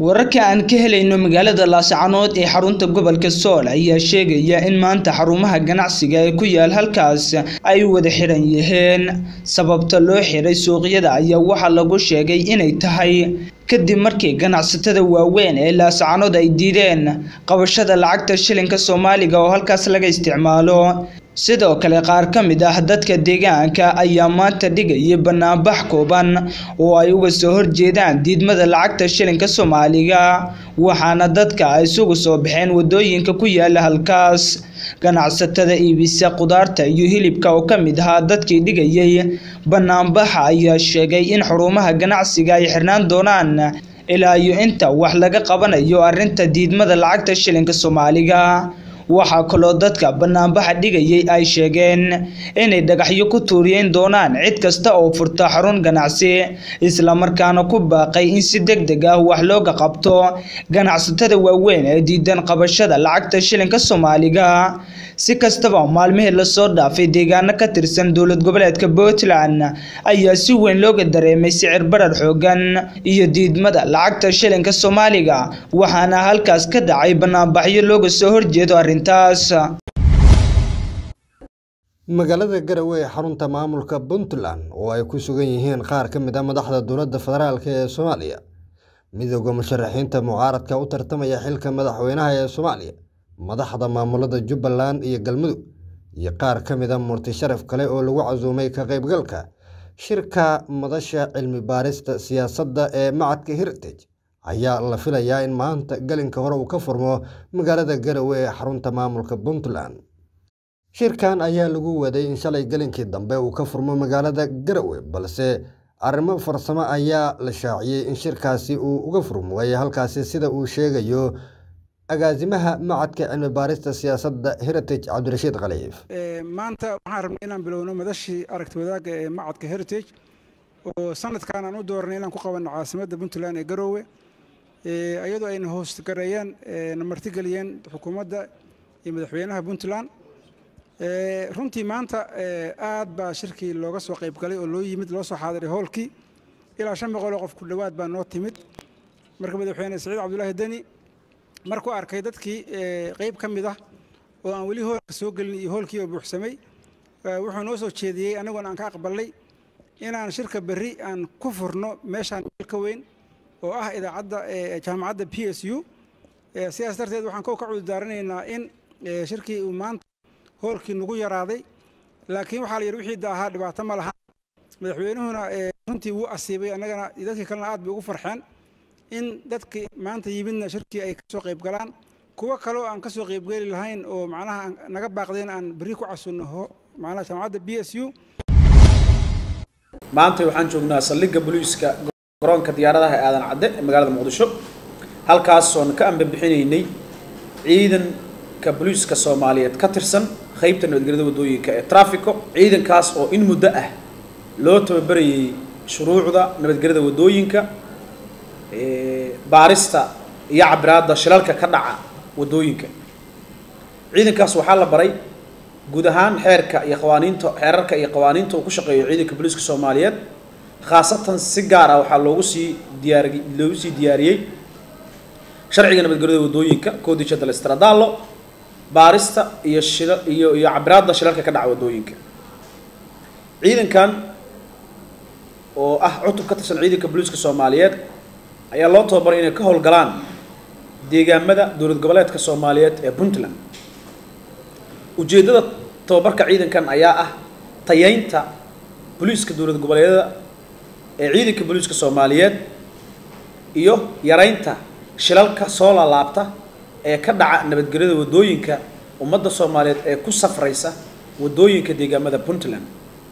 wararka aan ka helayno magaalada laascanood ee xarunta gobolka sool ayaa sheegaya in maanta xarumaha ganacsiga ee ku yaal halkaas ay wada xiran yihiin sababta loo xiray suuqyada ayaa waxaa lagu sheegay inay tahay kadib markii ganacsatada waaweyn ee laascanood ay diideen qabashada lacagta shilinka soomaaliga oo halkaas laga isticmaalo sidoo kale qaar ka mid ah dadka deegaanka ayaa maanta dhigayay banaanbax kooban oo ay uga soo horjeedaan diidmada lacagta shilinka soomaaliga waxaana dadka ay isugu soo baxeen wadooyinka ku yaala halkaas ganacsatada iibisa khudaarta iyo hilibka oo ka mid ahaa dadkii dhigayay banaanbaxa ayaa sheegay in xurumaha ganacsiga ay xirnaan doonaan ilaa iyo inta wax laga qabanayo arrinta diidmada lacagta shilinka soomaaliga waxaa kaloo dadka banaanbaxa dhigayay ay sheegeen inay dhagaxyo ku tuuriyeyn doonaan cid kasta oo furta xarun ganacsi islamarkaana ku baaqay in si deg deg ah wax looga qabto ganacsatada waaweyn ee diidan qabashada lacagta shilinka soomaaliga si kastaba maalmihii lasoo dhaafay deegaano ka tirsan dowlad goboleedka puntland ayaa si weyn looga dareemay sicir barar xoogan iyo diidmada lacagta shilinka soomaaliga waxaana halkaas ka dhacay banaanbaxyo looga soo horjeedo arrintaas magaalada garowe ee xarunta maamulka puntland oo ay ku sugan yihiin qaar ka mid a madaxda dowladda federaalk ee soomaaliya midooda musharaxiinta mucaaradka u tartamaya xilka madaxweynaha ee soomaaliya madaxda maamulada jubbaland iyo galmudug iyo qaar ka mid a murti sharaf kale oo lagu casuumay ka qaybgalka shirka madasha cilmi baarista siyaasadda ee macadka heritage ayaa la filayaa in maanta gelinka hore uu ka furmo magaalada garowe ee xarunta maamulka puntland shirkan ayaa lagu waday in shalay gelinkii dambe uu ka furmo magaalada garowe balse arrimo farsamo ayaa la shaaciyey in shirkaasi uu uga furmooyay halkaasi sida uu sheegayo agaasimaha macadka cilmi baarista siyaasadda heritage cabdirashiid khaliif maanta waxaan rabnay inaan bilowno madashii aragti wadaagga ee macadka heritage oo sanadkan aan u dooranay inaan ku qabanno caasimadda puntland ee garoowe iyadoo ayna hoostgareeyeen na martigeliyeen xukuumadda iyo madaxweynaha puntland runtii maanta aad baa shirkii looga soo qayb galay oo loo yimid loo soo xaadiray hoolkii ilaa shan boqoloo qof ku dhowaad baa noo timid marka madaxweyne saciid cabdulaahi deni markuu arkay dadkii qayb ka mid ah oo aan weli hoolka soo gelin iyo hoolkii oo buuxsamay wuxuu noo soo jeediyey annagoona aan ka aqbalnay inaan shirka berri aan ku furno meeshaan ka weyn oo ah idaacadda jaamacadda p s u sidaas darteed waxaan kow ka cududaaranaynaa in shirkii uu maanta hoolkii nagu yaraaday laakiin waxaa la yidhi wixii daahaa dhibaato ma laha madaxweynuhuna runtii wuu asiibay annagana dadkii kalena aad bay ugu farxeen in dadkii maanta yimidna shirkii ay ka soo qayb galaan kuwo kaleo aan ka soo qaybgeli lahayn oo macnaha naga baaqdeen aan berri ku casunno macnaha jaamacadda b s u maanta waxaan joognaa saldhigga booliiska garoonka diyaaradaha ee aadan cadde ee magaalada muqdisho halkaasoon ka ambabixinaynay ciidanka booliiska soomaaliyeed ka tirsan qaybta nabadgelyada waddooyinka ee trafico ciidankaas oo in muddo ah loo tababarayay shuruucda nabadgelyada waddooyinka baarista iyo cabiraadda shilalka ka dhaca waddooyinka ciidankaas waxaa la baray guud ahaan xeerka iyo qawaaniinta xeerarka iyo qawaaniinta uu ku shaqeeyo ciidanka booliiska soomaaliyeed khaasatan si gaar ah waxaa loogu sii diyaar loogu sii diyaariyey sharciga nabadgelyada waddooyinka codice del stradallo baarista iyo shila iyo iyo cabiraadda shilalka ka dhaca waddooyinka ciidankan oo ah cutub ka tirsan ciidanka booliiska soomaaliyeed ayaa loo tababaray inay ka howlgalaan deegaamada dowlad goboleedka soomaaliyeed ee puntland ujeeddada tababarka ciidankan ayaa ah tayeynta booliiska dowlad goboleedyada ee ciidanka booliiska soomaaliyeed iyo yareynta shilalka soo laalaabta ee ka dhaca nabadgelyada waddooyinka ummadda soomaaliyeed ee ku safraysa waddooyinka deegaamada puntland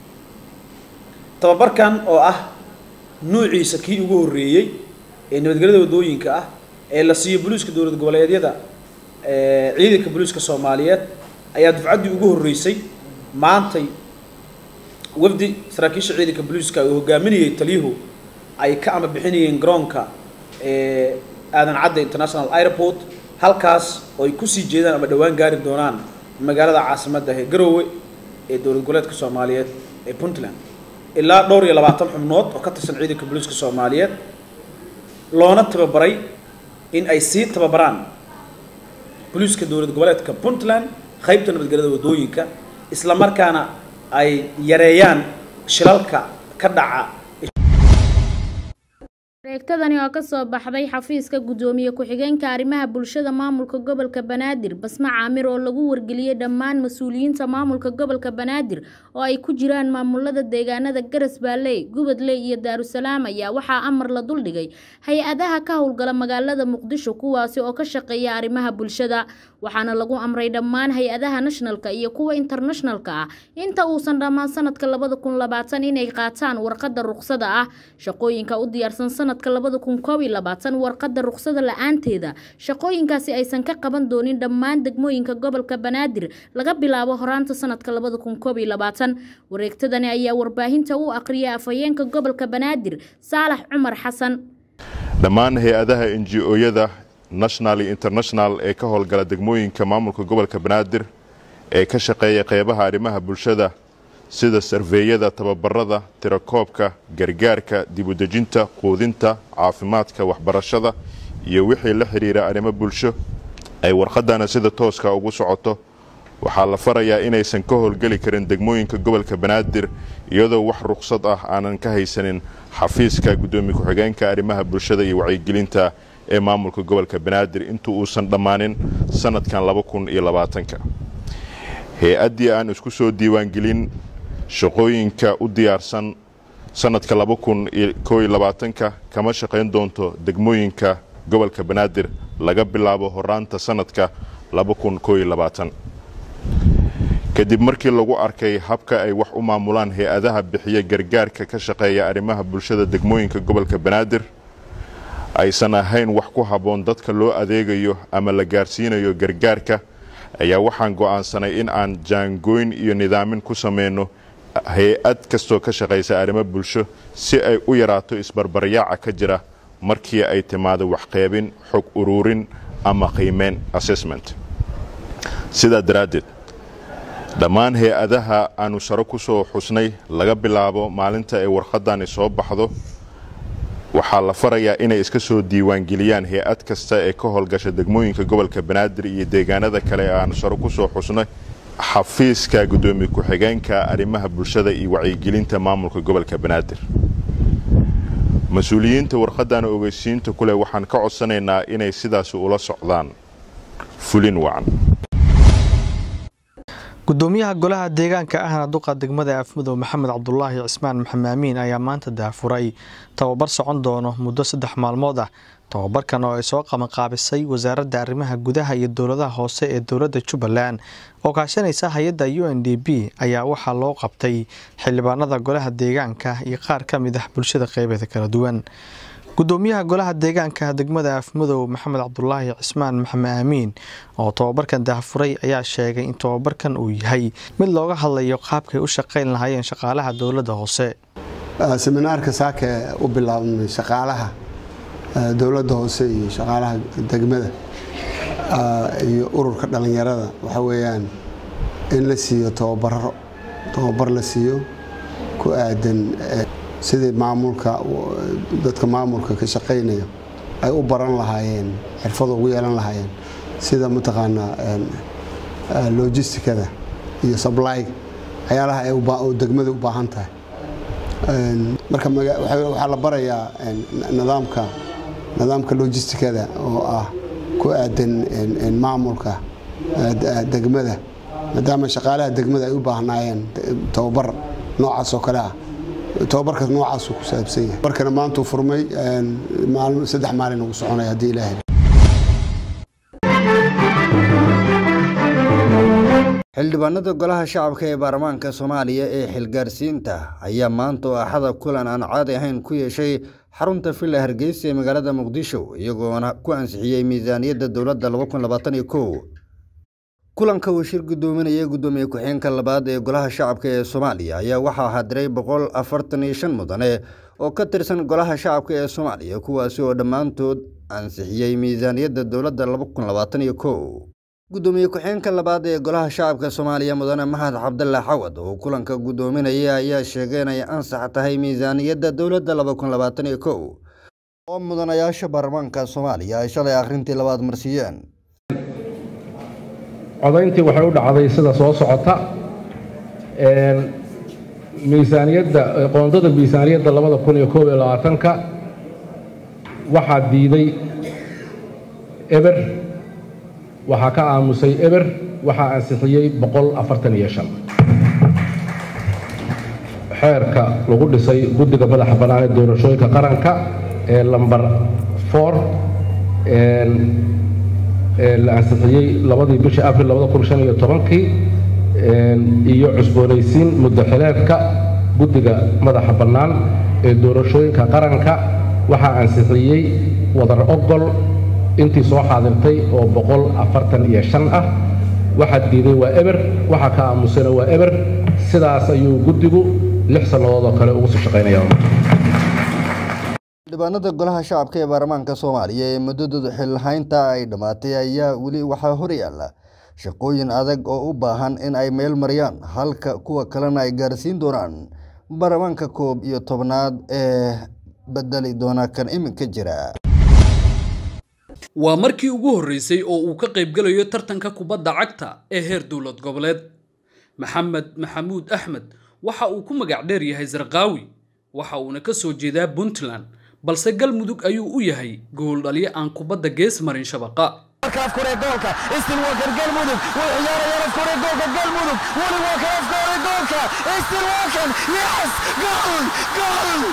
tababarkan oo ah nuuciisa kii ugu horreeyey ee nabadgelyada waddooyinka ah ee la siiyo booliiska dowlad goboleedyada ciidanka booliiska soomaaliyeed ayaa dufcaddii ugu horreysay maantay wafdi saraakiisha ciidanka booliiska uu hogaaminayay taliyuhu ay ka ama bixinayeen garoonka aadan cadde international airport halkaas oo ay kusii jeedaan ama dhowaan gaari doonaan magaalada caasimadda ee garoowe ee dowlad goboleedka soomaaliyeed ee puntland ilaa dhowr iyo labaatan xubnood oo ka tirsan ciidanka booliiska soomaaliyeed loona tababaray in ay sii tababaraan booliiska dowlad goboleedka puntland qaybta nabadgelyada waddooyinka isla markaana ay yareeyaan shilalka ka dhaca wareegtadani oo ka soo baxday xafiiska guddoomiye ku-xigeenka arrimaha bulshada maamulka gobolka banaadir basme caamir oo lagu wargeliyey dhammaan mas-uuliyiinta maamulka gobolka banaadir oo ay ku jiraan maamulada deegaanada garas baalley gubadley iyo daarusalaam ayaa waxaa amar la duldhigay hay-adaha ka howlgala magaalada muqdisho kuwaasi oo ka shaqeeya arrimaha bulshada waxaana lagu amray dhammaan hay-adaha nationalka iyo kuwa internationalka ah inta uusan dhammaan sanadka labada kun labaatan inay qaataan warqadda ruqsada ah shaqooyinka u diyaarsan sanadka labada kun koob iyo labaatan warqadda ruqsada la-aanteeda shaqooyinkaasi aysan ka qaban doonin dhammaan degmooyinka gobolka banaadir laga bilaabo horaanta sanadka labada kun koob iyo labaatan wareegtadani ayaa warbaahinta u aqriyay afhayeenka gobolka banaadir saalax cumar xasan dhammaan hay-adaha n g o-yada national iyo international ee ka howlgala degmooyinka maamulka gobolka banaadir ee ka shaqeeya qeybaha arrimaha bulshada sida sarveeyada tababarada tirakoobka gargaarka dibudejinta quudinta caafimaadka waxbarashada iyo wixii la xidhiira arrimo bulsho ay warqadana sida tooska ugu socoto waxaa la farayaa inaysan ka howlgeli karin degmooyinka gobolka banaadir iyadoo wax ruqsad ah aanan ka haysanin xafiiska guddoomiye ku-xigeenka arrimaha bulshada iyo wacyigelinta ee maamulka gobolka banaadir intuu uusan dhammaanin sanadkan laba kun iyo labaatanka hay-addii aan isku soo diiwaangelin shaqooyinka u diyaarsan sanadka laba kun iyo koo iyo labaatanka kama shaqayn doonto degmooyinka gobolka banaadir laga bilaabo horaanta sanadka laba kun koo iyo labaatan kadib markii lagu arkay habka ay wax u maamulaan hay-adaha bixiya gargaarka ka shaqeeya arrimaha bulshada degmooyinka gobolka banaadir aysan ahayn wax ku habboon dadka loo adeegayo ama la gaarsiinayo gargaarka ayaa waxaan go'aansanay in aan jaangooyn iyo nidaamin ku sameyno hay-ad kastoo ka shaqaysa arrimo bulsho si ay u yaraato isbarbaryaaca ka jira markii ay timaado waxqeybin xog uruurin ama qiimeyn assessment sidaa daraaddeed dhammaan hay-adaha aanu saro ku soo xusnay laga bilaabo maalinta ay warqadani soo baxdo waxaa la farayaa inay iska soo diiwaangeliyaan hay-ad kasta ee ka howlgasha degmooyinka gobolka banaadir iyo deegaanada kale ee aanu saro ku soo xusnay xafiiska guddoomiye ku-xigeenka arrimaha bulshada iyo wacyigelinta maamulka gobolka banaadir mas-uuliyiinta warqadana ogeysiinta kuleh waxaan ka codsanaynaa inay sidaasi ula socdaan fulin wacan gudoomiyaha golaha deegaanka ahna duqa degmada afmudow maxamed cabdulaahi cismaan maxamed amiin ayaa maanta daafuray tababar socon doono muddo saddex maalmood ah tababarkan oo ay soo qabanqaabisay wasaaradda arrimaha gudaha iyo dowladaha hoose ee dowladda jubbaland oo kaashanaysa hay-adda u n d b ayaa waxaa loo qabtay xildhibaanada golaha deegaanka iyo qaar ka mid ah bulshada qeybeeda kala duwan gudoomiyaha golaha deegaanka degmada afmudow maxamed cabdulaahi cismaan maxamed aamiin oo tobabarkan daafuray ayaa sheegay in tobabarkan uu yahay mid looga hadlayo qaabkay u shaqayn lahaayeen shaqaalaha dowladda hoose seminaarka saake u bilaabmay shaqaalaha dowladda hoose iyo shaqaalaha degmada iyo ururka dhalinyarada waxa weeyaan in la siiyo tobabaro tobabar la siiyo ku aadan sidii maamulka dadka maamulka ka shaqaynaya ay u baran lahaayeen xirfado ugu yeelan lahaayeen sida mataqaanaa logisticada iyo sably waxyaalaha ay degmada u baahan tahay marka waxaa la barayaa nidaamka nidaamka logisticada oo ah ku aadan maamulka degmada maadaama shaqaalaha degmada ay u baahnaayeen tababar noocaas oo kale ah tobabarkaas noocaasuu ku saabsan yahay markana maantuu furmay saddex maalin ugu soconaya haddii ilaahay xildhibaanada golaha shacabka ee baarlamaanka soomaaliya ee xilgaarsiinta ayaa maanta oo axada kulan aan caadi ahayn ku yeeshay xarunta villa hargeysa ee magaalada muqdisho iyagoona ku ansixiyey miisaaniyadda dowladda kulanka uu shir gudoominaya gudoomiye ku-xigeenka labaad ee golaha shacabka ee soomaaliya ayaa waxaa hadiray boqol afartan iyo shan mudane oo ka tirsan golaha shacabka ee soomaaliya kuwaasi oo dhammaantood ansixiyey miisaaniyadda dowladda gudoomiye ku-xigeenka labaad ee golaha shacabka soomaaliya mudane mahad cabdalla xawad oo kulanka gudoominaya ayaa sheegay inay ansax tahay miisaaniyadda dowladda oo mudanayaasha baarlamaanka soomaaliya ay shalay akhrintii labaad marsiiyeen codayntii waxay u dhacday sida soo socota miisaaniyadda qoondada miisaaniyadda labada kun iyo koob iyo labaatanka waxaa diiday eber waxaa ka aamusay eber waxaa ansixiyey boqol afartan iyo shan xeerka lagu dhisay guddiga madaxa bannaan ee doorashooyinka qaranka ee lambar four la ansixiyey labadii bishii abril labada kun shan iyo tobankii iyo cusboonaysiin muddo xileedka guddiga madaxa bannaan ee doorashooyinka qaranka waxaa ansixiyey wadar ogol intii soo xaadirtay oo boqol afartan iyo shan ah waxaa diiday waa eber waxaa ka aamusana waa eber sidaas ayuu guddigu lix sannadood oo kale ugu sii shaqaynaya xildhibaanada golaha shacabka ee baarlamaanka soomaaliya ee muddadooda xilhaynta ay dhammaatay ayaa weli waxaa horyaala shaqooyin adag oo u baahan in ay meel mariyaan halka kuwa kalena ay gaarsiin doonaan baarlamaanka koob iyo tobnaad ee bedeli doona kan iminka jira waa markii ugu horreysay oo uu ka qaybgalayo tartanka kubadda cagta ee heer dowlad goboleed maxamed maxamuud axmed waxa uu ku magac dheer yahay sarqaawi waxa uuna ka soo jeedaa puntland balse galmudug ayuu u yahay gooldhalyo aan kubadda gees marin shabaqa afkure goolka istilwaker galmudug way ciyaarayaan afkure goolka galmudug weli waa kan afkure goolka istilwaken yes gool gool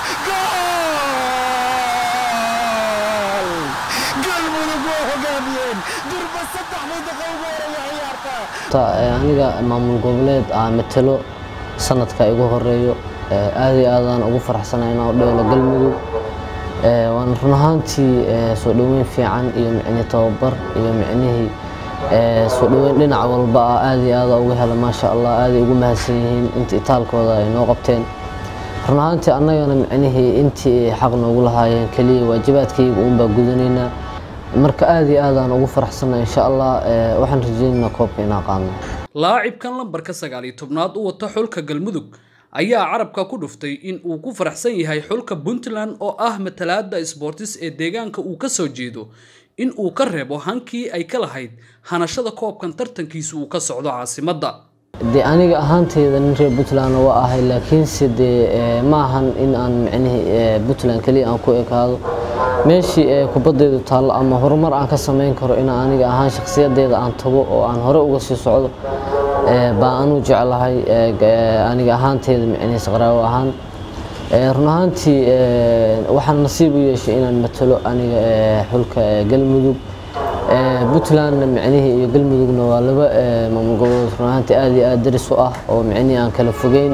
gool galmudug waa hogaamiyeen durba saddex daqiiqo ugu horeeya ciyaarta aniga maamul goboleed aan matalo sanadka igu horeeyo aad iyo aadaan ugu faraxsanahay inaan u dheelo galmudug waana run ahaantii soo dhoweyn fiican iyo micni tababar iyo micnihii soo dhoweyn dhinac walba ah aad iyo aada uga hela maasha allah aaday ugu mahadsan yihiin inta itaalkooda ay noo qabteen run ahaantii annagana micnihii intii xaq noogu lahaayeen keliya waajibaadkayga uunbaa gudanaynaa marka aad iyo aadaan ugu faraxsannahay insha allah waxaan rajaynaynaa koobka inaan qaadno laacibkan lambarka sagaal iyo tobnaad u wata xulka galmudug ayaa carabka ku dhuftay in uu ku faraxsan yahay xulka puntland oo ah matalaada sboortis ee deegaanka uu ka soo jeedo in uu ka reebo hankii ay ka lahayd hanashada koobkan tartankiisa uu ka socdo caasimadda dee aniga ahaanteyda nin reer puntland waa ahay laakiinse dee ma ahan in aan micnihii puntland keliya aan ku ekaado meeshii kubaddeedu taallo ama horumar aan ka samayn karo in aniga ahaan shakhsiyadeeda aan tago oo aan hore uga sii socdo baa anuu jeclahay aniga ahaanteeda micnihii saqraawo ahaan run ahaantii waxaan nasiib u yeeshay inaan matalo aniga xulka galmudug puntlandna micnihii iyo galmudugna waa laba maamul goboleed run ahaantii aad iyo aad daris u ah oo micnihii aan kala fogeyn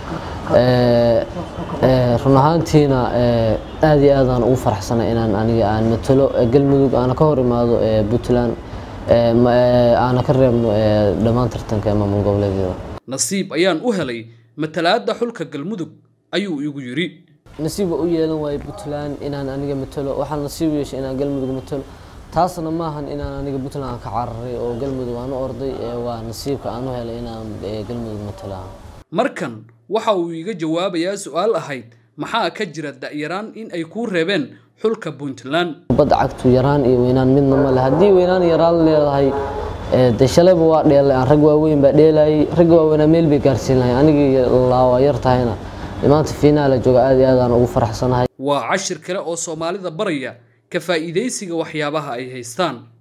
run ahaantiina aad iyo aadaan ugu faraxsanay inaan aniga aan matalo galmudug aana ka hor imaado puntland aana ka reebno dhammaan tartanka maamul goboleedyada nasiib ayaan u helay matalaada xulka galmudug ayuu igu yidhi nasiib u yeelan waayo puntland inaan aniga matalo waxaan nasiib u yeeshay inaan galmudug matalo taasna maahan inaan aniga puntland aan ka cararay oo galmudug aan u orday waa nasiibka aan u helay inaan galmudug matalo markan waxa uu iga jawaabayaa su-aal ahayd maxaa ka jira da'yaraan in ay kuu reebeen xulka puntland kubadda cagtu yaraan iyo weynaan midna male haddii weynaan yaraan leedahay de shalayba waa dheelay aan rag waaweyn baa dheelayay ragga waaweynaa meel bay gaarsiin lahay anigii laawa yar tahayna maanta fiinaala jooga aad iyo aadaan ugu faraxsanahay waa cashir kale oo soomaalida baraya ka faa'iidaysiga waxyaabaha ay haystaan